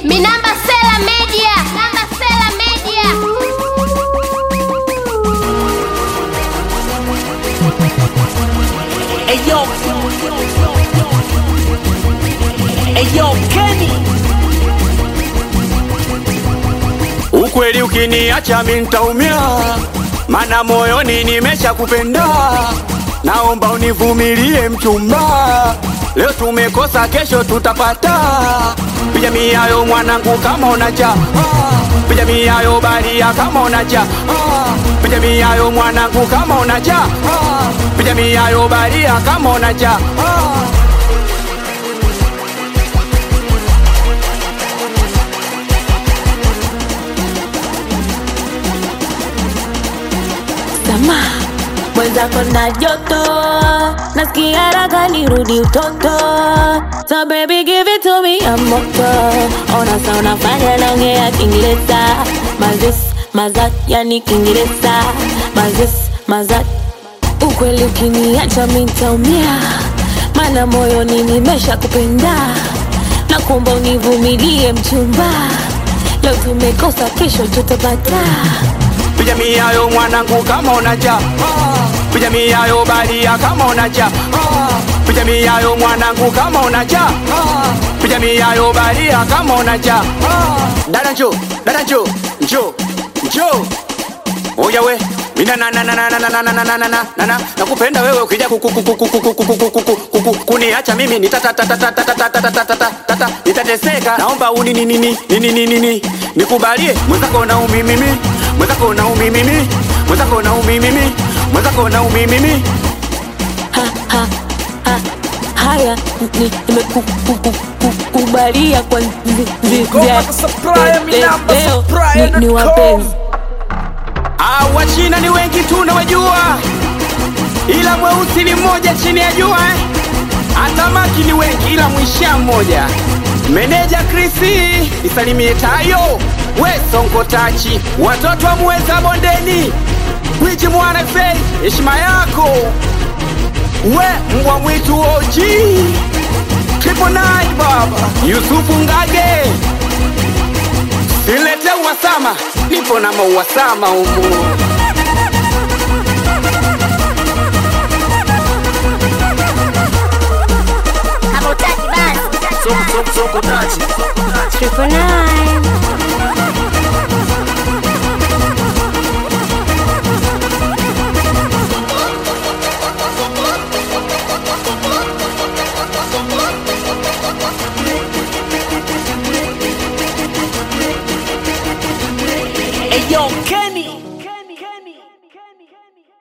Minamba Sela Media. Namba Sela Media. Eyo Eyo Kenny Ukweli ukiniacha mimi nitaumia, mana moyoni nimesha kupenda. Naomba univumilie mchumba, leo tumekosa, kesho tutapata. Piga miayo mwanangu, kama unacha ah. Piga miayo baria, kama unacha ah. Piga miayo mwanangu, kama unacha ah. Piga miayo baria, kama unacha ah. Sama mwenzako na joto, nasikia raga nirudi utoto. So baby give it to me ya moto. Ona sa unafanya naongea Kiingereza, mazis mazat, yani Kiingereza, mazis mazat. Ukweli ukiniacha mimi nitaumia, maana moyoni nimesha kupenda. Nakuomba univumilie mchumba, leo tumekosa, kesho tutapata. Piga miayo mwanangu kama unacha ah. Piga miayo baria kama unacha ah. Piga miayo mwanangu kama unacha ah. Piga miayo baria kama unacha ah. Dada njo, dada njo, njo, njo Oya we mina na na na na na na na na na na na na na nakupenda wewe ukija kuku kuku kuku kuku kuku kuku kuku kuniacha mimi nitata tata tata tata tata tata tata nitateseka naomba uni ni ni ni ni ni ni ni nikubalie mwenzako na umi mimi mwenzako na umi mimi mwenzako na umi mimi mwenzako na umi mimi ha, ha, ha, haya ni- nimekukubalia kwa nzi- nzi- Ngoma nzia- za Supplier, le- minamba leo Supplier ni- ni dot com. wapenzi Ah, wachina ni wengi tu nawajua, ila mweusi ni mmoja chini ya jua eh. Hata maki ni wengi ila mwisha mmoja. Meneja Krisi isalimie tayo, we sonko tachi, watoto wa muweza bondeni, wiji mwana fei, heshima yako we mbwa mwitu oji Triple nine baba Yusufu Ngage Silete uwasama, nipo na mauwasama umu. Hamutaki basi. Soko soko soko tachi Triple nine. Eyo Kenny